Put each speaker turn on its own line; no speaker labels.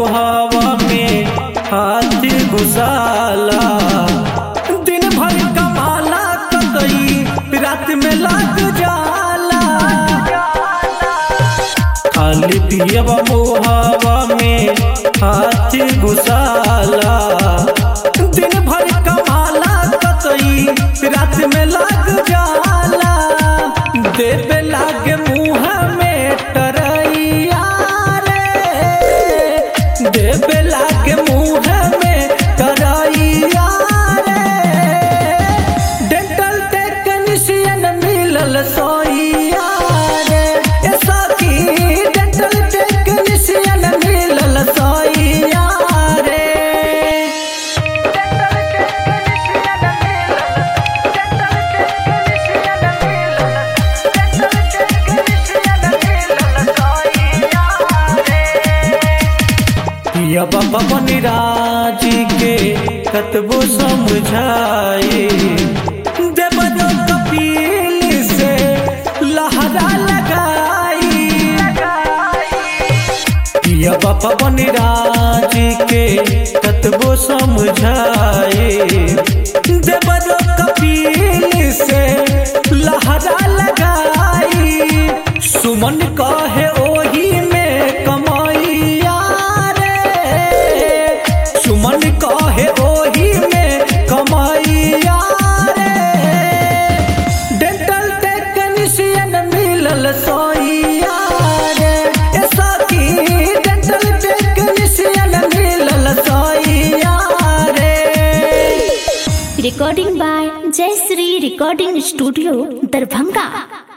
मुहावा में हाथ घुसाला दिन भर कमाला कतई रात में लग जाला खाली पियबा मुहावा में हाथ घुसाला दिन भर कमाला कतई रात में लग जाला देवे लागे मुँह में टरैया रे देवे लागे मुँह में टरैया रे डेंटल टेक्नीशियन मिलल सोइया रे ए सखी डेंटल टेक्नीशियन मिलल सोइया रे पिया बाबा बनिराजी के कतबो समझाए देवरो कपिल से लहरा लगाई पिया बाबा बनिराजी के कतबो समझाए देवरो कपिल से लहरा लगाई सुमन कहे ओही में कमाइया रे सुमन कहे ओही में कमाइया रे डेंटल टेक्नीशियन मिलल सोइया रे ए सखी डेंटल टेक्नीशियन मिलल सोइया रे
recording by Jai Sri Recording Studio, Darbhanga.